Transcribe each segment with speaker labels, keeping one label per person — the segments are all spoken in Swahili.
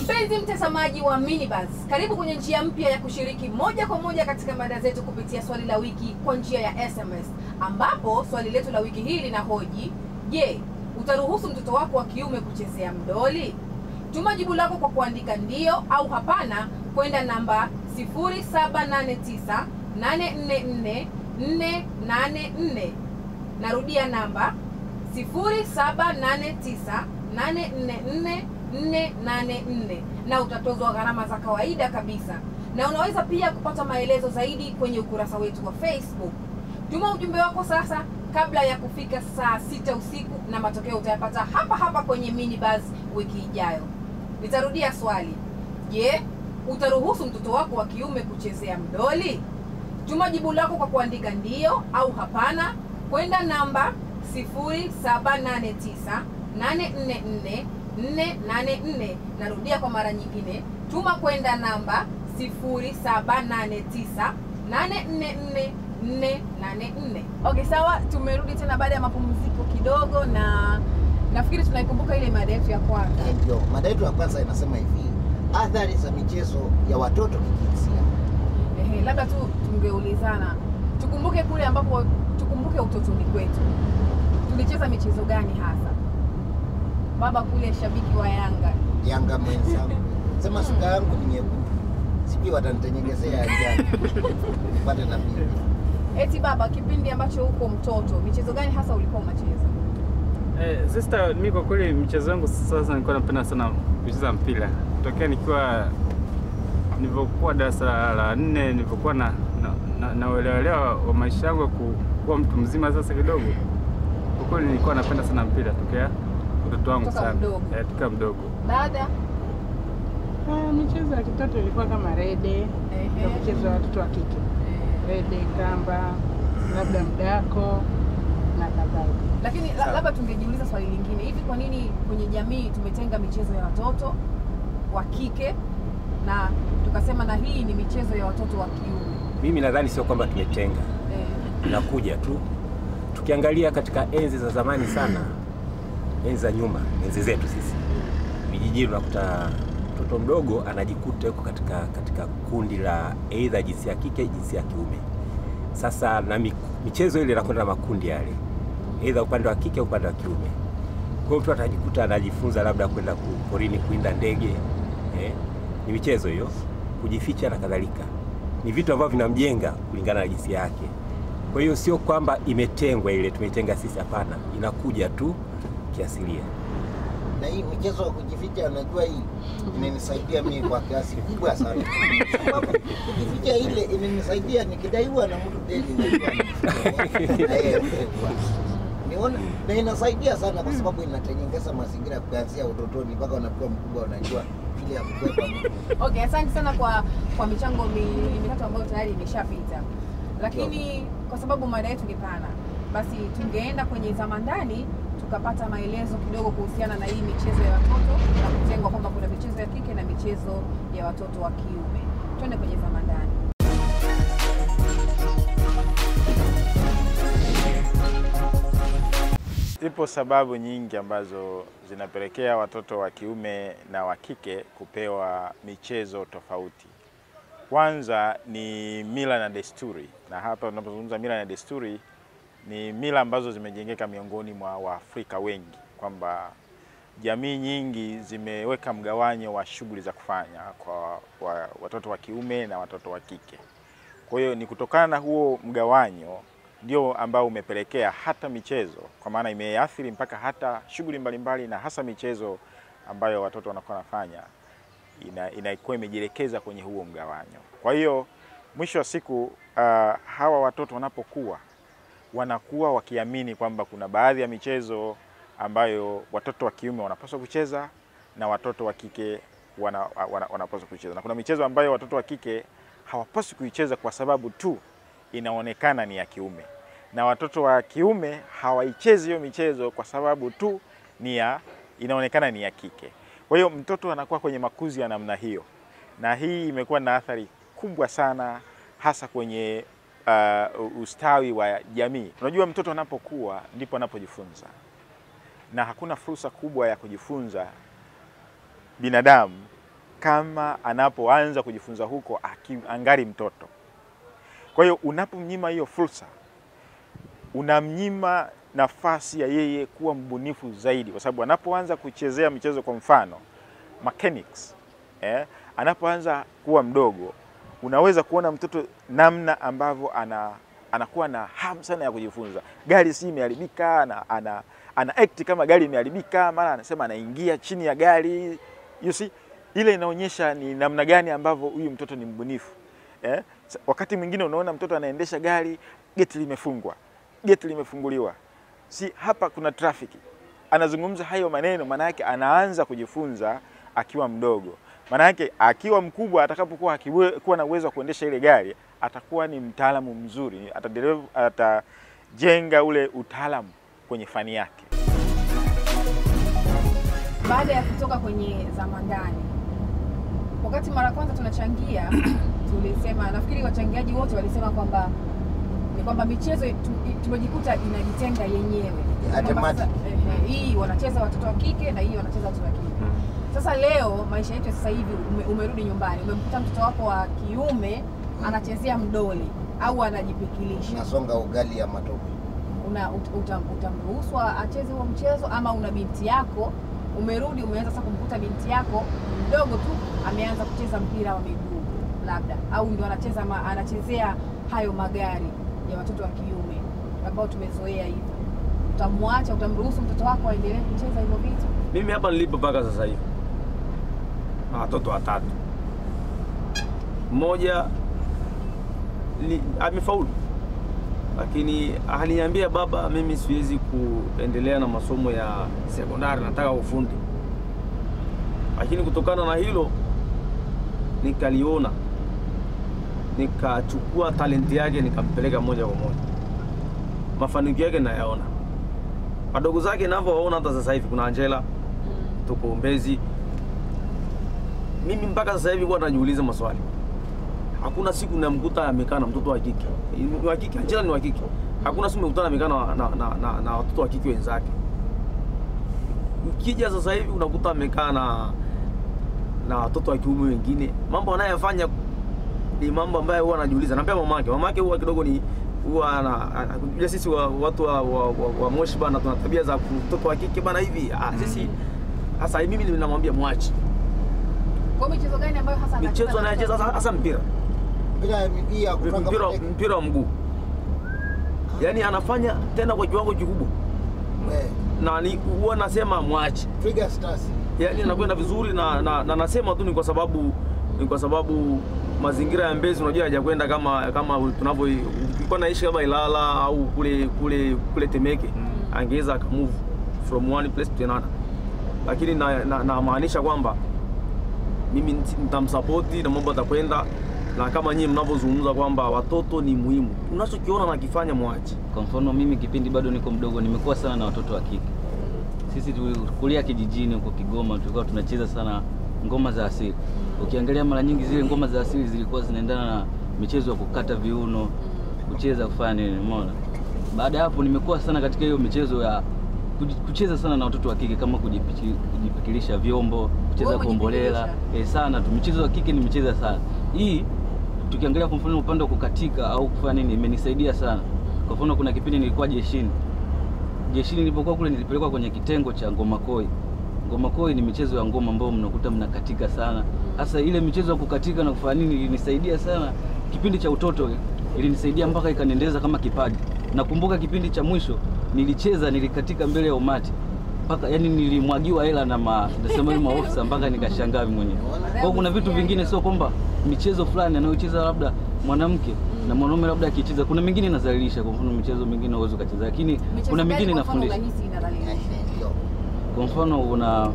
Speaker 1: Mpenzi mtazamaji wa Minibuzz, karibu kwenye njia mpya ya kushiriki moja kwa moja katika mada zetu kupitia swali la wiki kwa njia ya SMS, ambapo swali letu la wiki hii linahoji: Je, utaruhusu mtoto wako wa kiume kuchezea mdoli? Tuma jibu lako kwa kuandika ndio au hapana kwenda namba 0789 844 484. Narudia namba 0789 844 484 na utatozwa gharama za kawaida kabisa, na unaweza pia kupata maelezo zaidi kwenye ukurasa wetu wa Facebook. Tuma ujumbe wako sasa kabla ya kufika saa sita usiku na matokeo utayapata hapa hapa kwenye Minibuzz wiki ijayo. Nitarudia swali. Je, utaruhusu mtoto wako wa kiume kuchezea mdoli? Tuma jibu lako kwa kuandika ndio au hapana kwenda namba 0789 844 484. Narudia kwa mara nyingine, tuma kwenda namba 0789 844 484. Okay, sawa, tumerudi tena baada ya mapumziko kidogo, na nafikiri tunaikumbuka ile mada yetu ya kwanza.
Speaker 2: Eh, Ndio, mada yetu ya kwanza inasema hivi, athari za michezo ya watoto kijinsia.
Speaker 1: Ehe, labda tu tungeulizana, tukumbuke kule ambapo, tukumbuke utotoni kwetu tulicheza michezo gani hasa? Baba kule shabiki wa Yanga
Speaker 2: Yanga mwenzangu, sema shuka yangu ni nyekundu, sijui watanitenyegezea ya njano nipate na mimi.
Speaker 1: Eti baba, kipindi ambacho uko mtoto, michezo gani hasa ulikuwa unacheza?
Speaker 3: Eh, sister, mimi kwa kweli michezo yangu sasa nilikuwa napenda sana kucheza mpira tokea nikiwa nilivyokuwa darasa la- la nne nilivyokuwa na na, na, na uelewelewa wa maisha yangu ku- kuwa mtu mzima sasa kidogo. Kwa kweli nilikuwa napenda sana mpira tokea utoto wangu
Speaker 1: Toka
Speaker 3: sana
Speaker 1: mdogo.
Speaker 3: eh, tokea mdogo.
Speaker 1: Dada
Speaker 4: Ah, michezo ya kitoto ilikuwa kama rede
Speaker 1: Ehe.
Speaker 4: ya kucheza watoto wa kike, rede, kamba, labda mdako na kadhalika.
Speaker 1: Lakini la- labda tungejiuliza swali lingine, hivi kwa nini kwenye jamii tumetenga michezo ya watoto wa kike na tukasema na hii ni michezo ya watoto wa kiume?
Speaker 5: Mimi nadhani sio kwamba tumetenga,
Speaker 1: Eh,
Speaker 5: inakuja tu. Tukiangalia katika enzi za zamani sana, enzi za nyuma, enzi zetu sisi vijijini, unakuta mtoto mdogo anajikuta yuko katika, katika kundi la aidha jinsia ya kike, jinsia ya kiume. Sasa na mi- michezo ile inakwenda na makundi yale, aidha upande wa kike au upande wa kiume. Kwa hiyo mtu atajikuta anajifunza labda kwenda ku- porini kuinda ndege eh, ni michezo hiyo, kujificha na kadhalika ni vitu ambavyo vinamjenga kulingana na jinsia yake. Kwa hiyo sio kwamba imetengwa ile tumeitenga sisi, hapana, inakuja tu kiasilia.
Speaker 2: Na hii michezo ya kujificha, unajua hii imenisaidia mimi kwa kiasi kubwa sana, sababu kujificha ile imenisaidia nikidaiwa na mtu deni, unajua Eh, niona na inasaidia sana kwa sababu inatengeneza mazingira kuanzia utotoni mpaka unakuwa mkubwa, unajua vile ya kukwepa mtu.
Speaker 1: Okay, asante sana kwa kwa michango miwili mitatu ambayo tayari imeshapita, lakini kwa sababu mada yetu ni pana, basi tungeenda kwenye zama ndani tukapata maelezo kidogo kuhusiana na hii michezo ya watoto na kutengwa kwamba kuna michezo ya kike na michezo ya watoto wa kiume. Twende kwenye zama ndani.
Speaker 6: Zipo sababu nyingi ambazo zinapelekea watoto wa kiume na wa kike kupewa michezo tofauti. Kwanza ni mila na desturi, na hapa tunapozungumza mila na desturi ni mila ambazo zimejengeka miongoni mwa Waafrika wengi, kwamba jamii nyingi zimeweka mgawanyo wa shughuli za kufanya kwa wa, watoto wa kiume na watoto wa kike. Kwa hiyo ni kutokana na huo mgawanyo ndio ambao umepelekea hata michezo, kwa maana imeathiri mpaka hata shughuli mbalimbali, na hasa michezo ambayo watoto wanakuwa wanafanya ina, inakuwa imejielekeza kwenye huo mgawanyo. Kwa hiyo mwisho wa siku uh, hawa watoto wanapokuwa wanakuwa wakiamini kwamba kuna baadhi ya michezo ambayo watoto wa kiume wanapaswa kucheza na watoto wa kike wana, wana, wanapaswa kucheza, na kuna michezo ambayo watoto wa kike hawapaswi kuicheza kwa sababu tu inaonekana ni ya kiume, na watoto wa kiume hawaichezi hiyo michezo kwa sababu tu ni ya inaonekana ni ya kike. Kwa hiyo mtoto anakuwa kwenye makuzi ya namna hiyo, na hii imekuwa na athari kubwa sana hasa kwenye uh, ustawi wa jamii. Unajua, mtoto anapokuwa ndipo anapojifunza, na hakuna fursa kubwa ya kujifunza binadamu kama anapoanza kujifunza huko aki- angali mtoto. Kwa hiyo unapomnyima hiyo fursa, unamnyima nafasi ya yeye kuwa mbunifu zaidi, kwa sababu anapoanza kuchezea michezo, kwa mfano mechanics, eh, anapoanza kuwa mdogo, unaweza kuona mtoto namna ambavyo ana anakuwa na hamu sana ya kujifunza. Gari si imeharibika, ana, ana, ana act kama gari imeharibika, mara anasema anaingia chini ya gari. You see, ile inaonyesha ni namna gani ambavyo huyu mtoto ni mbunifu eh? Sa- Wakati mwingine unaona mtoto anaendesha gari, geti limefungwa, geti limefunguliwa, si hapa kuna trafiki. Anazungumza hayo maneno, maana yake anaanza kujifunza akiwa mdogo. Maana yake akiwa mkubwa, atakapokuwa akiwe- kuwa na uwezo wa kuendesha ile gari, atakuwa ni mtaalamu mzuri, atadevelop- atajenga ule utaalamu kwenye fani yake.
Speaker 1: baada ya kutoka kwenye zamandani, wakati mara kwanza tunachangia, tulisema, nafikiri wachangiaji wote walisema kwamba ni kwamba michezo tu- tumejikuta inajitenga yenyewe Kwamba
Speaker 2: Automatic.
Speaker 1: sasa, ehe, hii wanacheza watoto wa kike na hii wanacheza watoto wa kike. Sasa leo maisha yetu ya sasa hivi ume, umerudi nyumbani, umemkuta mtoto wako wa kiume anachezea mdoli au anajipikilisha
Speaker 2: nasonga ugali ya matope.
Speaker 1: una ut- utam- utamruhusu acheze huo mchezo ama una binti yako umerudi umeanza sasa kumkuta binti yako mdogo tu ameanza kucheza mpira wa miguu labda au ndio anacheza ma, anachezea hayo magari ya watoto wa kiume ambao tumezoea hivyo utamwacha utamruhusu mtoto wako aendelee kucheza hivyo vitu
Speaker 7: Mimi hapa nilipo mpaka sasa hivi na watoto watatu, mmoja ni- amefaulu, lakini aliniambia baba, mimi siwezi kuendelea na masomo ya sekondari, nataka ufundi. Lakini kutokana na hilo nikaliona, nikachukua talenti yake nikampeleka moja kwa moja, mafanikio yake nayaona wadogo zake navyowaona hata sasa hivi kuna Angela tuko Mbezi. Mimi mpaka sasa hivi huwa najiuliza maswali. Hakuna siku namkuta amekaa na mtoto wa kike. Ni wa kike, Angela ni wa kike. Hakuna siku nimekuta amekaa na, na, na, na, na watoto wa kike wenzake. Ukija sasa hivi unakuta amekaa na na watoto wa kiume wengine. Mambo anayofanya ni mambo ambayo huwa anajiuliza. Na pia mamake, mamake huwa kidogo ni huwa ana- ana- unajua sisi wa, watu wa, wa, wa, wa Moshi bana tuna tabia za mtoto wa kike bana hivi. Ah, sisi sasa mimi ninamwambia mwache.
Speaker 1: kwa hiyo michezo gani ambayo hasa anacheza
Speaker 7: Michezo anayocheza hasa hasa mpira.
Speaker 2: Mpira ya miguu ya kutoka
Speaker 7: Mpira
Speaker 2: mateke.
Speaker 7: mpira wa mguu. Yaani anafanya tena kwa kiwango kikubwa.
Speaker 2: We,
Speaker 7: Na ni huwa nasema mwache.
Speaker 2: Twiga Stars.
Speaker 7: Yaani anakwenda vizuri na, na, na nasema tu ni kwa sababu ni kwa sababu mazingira ya Mbezi unajua hajakwenda kama kama tunavyo ulikuwa naishi kama Ilala au kule kule kule Temeke angeweza akamove from one place to another, lakini na, na, namaanisha kwamba mimi nit- nitamsapoti na mambo atakwenda, na kama nyinyi mnavyozungumza kwamba watoto ni muhimu, unachokiona nakifanya mwache.
Speaker 8: Kwa mfano mimi kipindi bado niko mdogo, nimekuwa sana na watoto wa kike. Sisi tulikulia kijijini huko Kigoma, tulikuwa tunacheza sana ngoma za asili. Ukiangalia mara nyingi zile ngoma za asili zilikuwa zinaendana na michezo ya kukata viuno, kucheza, kufanya nini, umeona. Baada ya hapo nimekuwa sana katika hiyo michezo ya kuji- kucheza sana na watoto wa kike kama kujipichi- kujipikilisha vyombo, kucheza
Speaker 1: Wewe
Speaker 8: kombolela
Speaker 1: kujipikilisha?
Speaker 8: eh, sana tu. Michezo ya kike nimecheza sana. Hii tukiangalia kwa mfano upande wa kukatika au kufanya nini imenisaidia sana. Kwa mfano kuna kipindi nilikuwa jeshini. Jeshini nilipokuwa kule nilipelekwa kwenye kitengo cha ngoma koi. Ngoma koi ni michezo ya ngoma ambayo mnakuta mnakatika sana. Sasa ile michezo ya kukatika na kufanya nini ilinisaidia sana. Kipindi cha utoto ilinisaidia mpaka ikaniendeleza kama kipaji. Nakumbuka kipindi cha mwisho nilicheza, nilikatika mbele ya umati mpaka yani nilimwagiwa hela na ma, nasema hivi maofisa mpaka nikashangaa mimi mwenyewe. Kwa hiyo kuna vitu vingine sio kwamba michezo fulani anayocheza labda mwanamke na mwanaume labda akicheza, kuna mingine inazalilisha. Kwa mfano michezo mingine huwezi ukacheza, lakini
Speaker 1: Michezo
Speaker 8: kuna
Speaker 1: gani
Speaker 8: mingine
Speaker 1: kwa mfano
Speaker 8: inafundisha.
Speaker 1: unahisi inadhalilisha?
Speaker 2: Ndio.
Speaker 8: Kwa mfano una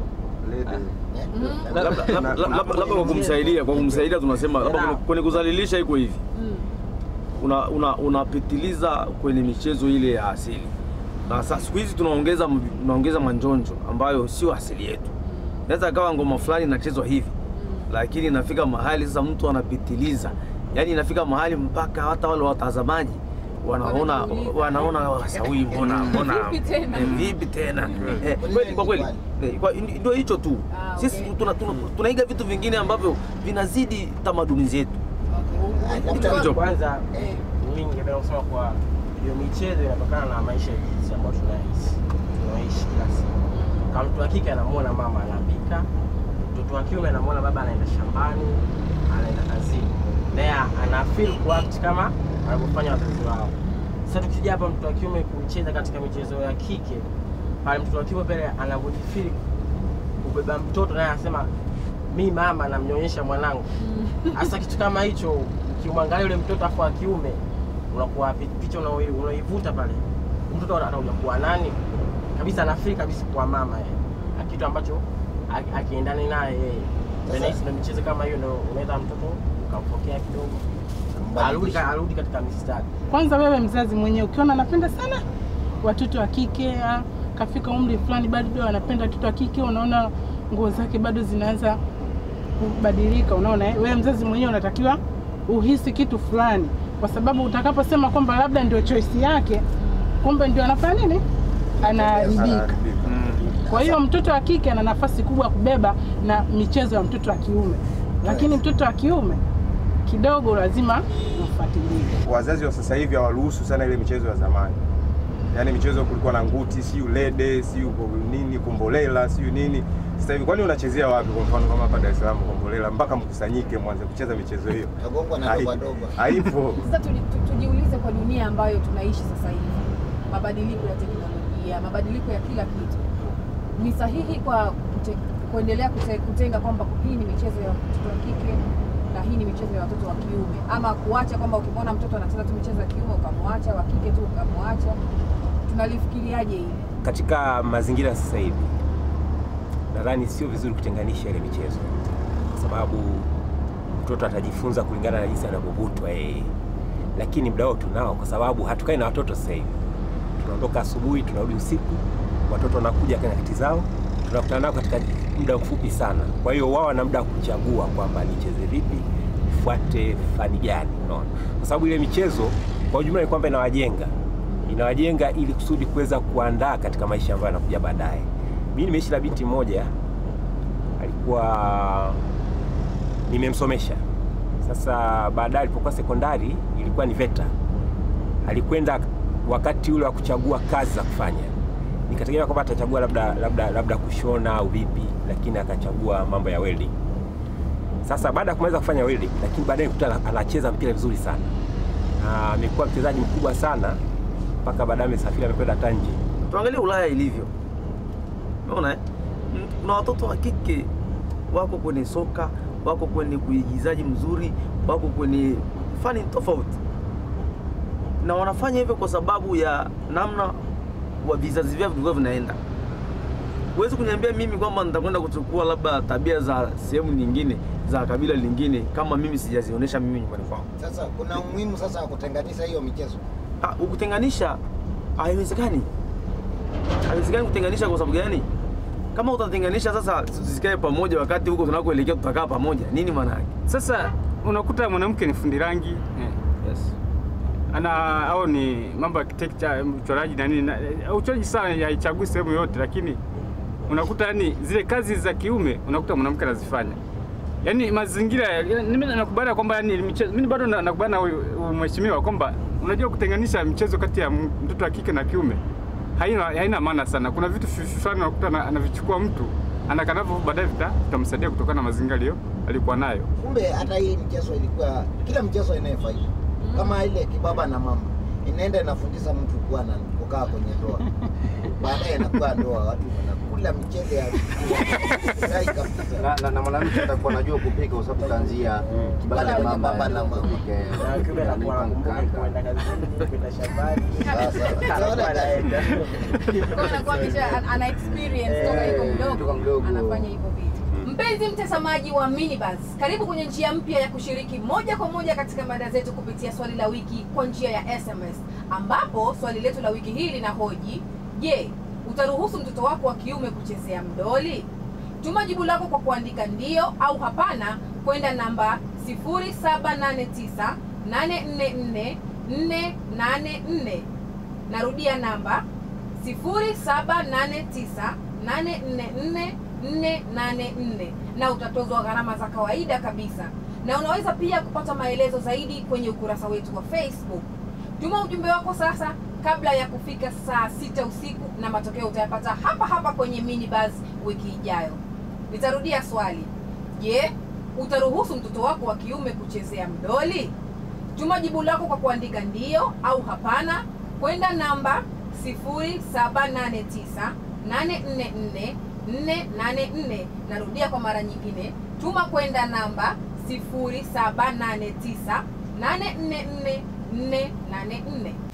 Speaker 2: Eh?
Speaker 7: Labda labda- labda- labda kwa kumsaidia, kwa kumsaidia tunasema labda kwenye- kwenye kudhalilisha iko hivi
Speaker 1: Mm.
Speaker 7: una, una, unapitiliza kwenye michezo ile ya asili na sasa siku hizi tunaongeza tunaongeza manjonjo ambayo sio asili yetu. Naweza kawa ngoma fulani inachezwa hivi, lakini inafika mahali sasa mtu anapitiliza, yaani inafika mahali mpaka hata wale watazamaji wanaona
Speaker 1: Wanajiuliza.
Speaker 7: wanaona wasawi, mbona mbona
Speaker 1: Vipi tena?
Speaker 7: eh, vipi tena eh,
Speaker 2: Kwa
Speaker 7: kweli
Speaker 2: nini
Speaker 7: kwa kweli
Speaker 2: kubali?
Speaker 7: eh, kwa- ndio hicho tu
Speaker 1: Ah,
Speaker 7: sisi
Speaker 1: okay.
Speaker 7: tuna- tuna- tunaiga vitu vingine ambavyo vinazidi tamaduni zetu
Speaker 2: Ah,
Speaker 1: Okay.
Speaker 2: labda-
Speaker 7: Hicho.
Speaker 9: Kwanza
Speaker 1: Eh.
Speaker 9: mimi ningependa kusema kwa hiyo michezo inatokana na maisha ya jinsi ambayo tunaishi tunaishi kila siku. Kama mtu wa kike anamwona mama anapika, mtoto wa kiume anamwona baba anaenda shambani, anaenda kazini, naye ana feel kuact kama wanavyofanya wazazi wao. Sasa tukija hapa mtoto wa kiume kucheza katika michezo ya kike, pale mtoto wa kiume pale anavyojifeel kubeba mtoto, naye anasema mi mama namnyonyesha mwanangu hasa kitu kama hicho ukimwangalia yule mtoto afu wa kiume unakuwa pi- picha unao- unaoivuta pale mtoto anakuja kuwa nani kabisa anafiri kabisa kuwa mama yeye na kitu ambacho a- akiendani naye yeye
Speaker 2: Sasa-
Speaker 9: Ndio nahisi ndio michezo kama hiyo ndio unaweza mtoto ukampokea kidogo arudi ka- arudi katika mistari
Speaker 4: Kwanza wewe mzazi mwenyewe ukiona anapenda sana watoto wa kike, ah, kafika umri fulani bado anapenda watoto wa kike, unaona nguo zake bado zinaanza kubadilika, unaona eh? Wewe mzazi mwenyewe unatakiwa uhisi kitu fulani, kwa sababu utakaposema kwamba labda ndio choice yake, kumbe ndio anafanya nini, anaharibika. Kwa hiyo mtoto wa kike ana nafasi kubwa ya kubeba na michezo ya mtoto wa kiume, lakini mtoto wa kiume kidogo lazima umfuatilie.
Speaker 10: wazazi wa sasa hivi hawaruhusu sana ile michezo ya zamani. Yaani michezo kulikuwa na nguti, siyo lede, siyo nini, kombolela, siyo nini. Sasa hivi kwani unachezea wapi? Kwa mfano kama hapa Dar es Salaam kombolela, mpaka mkusanyike mwanze kucheza michezo hiyo.
Speaker 2: Tagongwa na
Speaker 10: Hai-
Speaker 2: doba doba.
Speaker 10: Haipo.
Speaker 1: Sasa tuji- tu- tujiulize kwa dunia ambayo tunaishi sasa hivi, mabadiliko ya teknolojia, mabadiliko ya kila kitu, ni sahihi kwa kute, kuendelea kute, kutenga kwamba hii ni michezo ya watoto wa kike na hii ni michezo ya watoto wa kiume, ama kuacha kwamba ukimwona mtoto anacheza tu michezo ya kiume ukamwacha, wa kike tu ukamwacha? Tunalifikiriaje hili?
Speaker 5: katika mazingira ya sasa hivi nadhani sio vizuri kutenganisha ile michezo, kwa sababu mtoto atajifunza kulingana na jinsi anavyovutwa yeye, lakini muda wote tunao, kwa sababu hatukai na watoto sasa hivi. Tunaondoka asubuhi, tunarudi usiku, watoto wanakuja kwa nyakati zao, tunakutana nao katika muda mfupi sana. Kwa hiyo wao wana muda wa kuchagua kwamba nicheze vipi, nifuate fani gani, unaona, kwa sababu ile michezo kwa ujumla ni kwamba inawajenga inawajenga ili kusudi kuweza kuandaa katika maisha ambayo yanakuja baadaye. Mimi nimeishi na binti moja alikuwa nimemsomesha. Sasa baadaye alipokuwa sekondari ilikuwa ni VETA, alikwenda wakati ule wa kuchagua kazi za kufanya, nikategemea kwamba atachagua labda, labda, labda kushona au vipi, lakini akachagua mambo ya welding. Sasa baada ya kumaliza kufanya welding, lakini baadaye nikuta anacheza mpira vizuri sana na amekuwa mchezaji mkubwa sana mpaka baadaye amesafiri amekwenda hata nje.
Speaker 7: tuangalie Ulaya ilivyo. Unaona eh? Mm, Kuna watoto wa kike wako kwenye soka, wako kwenye kuigizaji mzuri, wako kwenye fani tofauti, na wanafanya hivyo kwa sababu ya namna wa vizazi vyao vilikuwa vinaenda. Huwezi kuniambia mimi kwamba nitakwenda kuchukua labda tabia za sehemu nyingine za kabila lingine kama mimi sijazionyesha mimi nyumbani kwangu.
Speaker 2: Sasa kuna umuhimu sasa wa kutenganisha hiyo michezo.
Speaker 7: Ah, kutenganisha haiwezekani, haiwezekani kutenganisha. Kwa sababu gani? Kama utatenganisha sasa, tusikae pamoja wakati huko tunakoelekea tutakaa pamoja, nini maana yake?
Speaker 3: Sasa unakuta mwanamke ni fundi rangi eh,
Speaker 7: Yes.
Speaker 3: ana au ni mambo ya architecture, uchoraji na nini. na- eh, Uchoraji sana haichagui sehemu yote, lakini unakuta yani zile kazi za kiume unakuta mwanamke anazifanya. Yaani mazingira ya- mimi nakubaliana kwamba yani michezo, mimi bado na- nakubaliana na huyu huyu mheshimiwa kwamba unajua kutenganisha michezo kati ya m- mtoto wa kike na kiume haina haina maana sana. Kuna vitu fi- fulani unakuta ana- anavichukua mtu anakanavyo, baadaye vita- vitamsaidia kutokana na mazingira aliyo alikuwa nayo.
Speaker 2: Kumbe hata hii mchezo ilikuwa kila mchezo inayo faida. Kama ile kibaba na mama inaenda inafundisha mtu kuwa na kukaa kwenye ndoa. Baadaye inakuwa ndoa, watu wanakula michezo ya Rai kabisa.
Speaker 11: na, na, na mwanamke atakuwa anajua kupika kwa sababu kaanzia kibaba
Speaker 2: Pale
Speaker 11: ya
Speaker 2: kwenye
Speaker 11: mama
Speaker 2: baba na mama.
Speaker 11: kupika,
Speaker 9: Na kiume anakuwa
Speaker 11: ananipa
Speaker 9: anakumbuka
Speaker 11: mkaka.
Speaker 9: kwenda kazini, kwenda shambani.
Speaker 2: Sasa,
Speaker 9: Anakuwa anaenda.
Speaker 1: Kwa anakuwa amesha ana- ana experience toka yuko
Speaker 11: Eh,
Speaker 1: mdogo,
Speaker 11: toka mdogo.
Speaker 1: anafanya hivyo vitu. Mpenzi mtazamaji wa Minibus, karibu kwenye njia mpya ya kushiriki moja kwa moja katika mada zetu kupitia swali la wiki kwa njia ya SMS, ambapo swali letu la wiki hii linahoji: Je, utaruhusu mtoto wako wa kiume kuchezea mdoli? Tuma jibu lako kwa kuandika ndio au hapana kwenda namba 0789 844 484. Narudia namba 0789844484 na utatozwa gharama za kawaida kabisa, na unaweza pia kupata maelezo zaidi kwenye ukurasa wetu wa Facebook. Tuma ujumbe wako sasa kabla ya kufika saa sita usiku na matokeo utayapata hapa hapa kwenye minibus wiki ijayo. Nitarudia swali. Je, utaruhusu mtoto wako wa kiume kuchezea mdoli? Tuma jibu lako kwa kuandika ndio au hapana kwenda namba 0789844484. Narudia kwa mara nyingine, tuma kwenda namba 0789844484.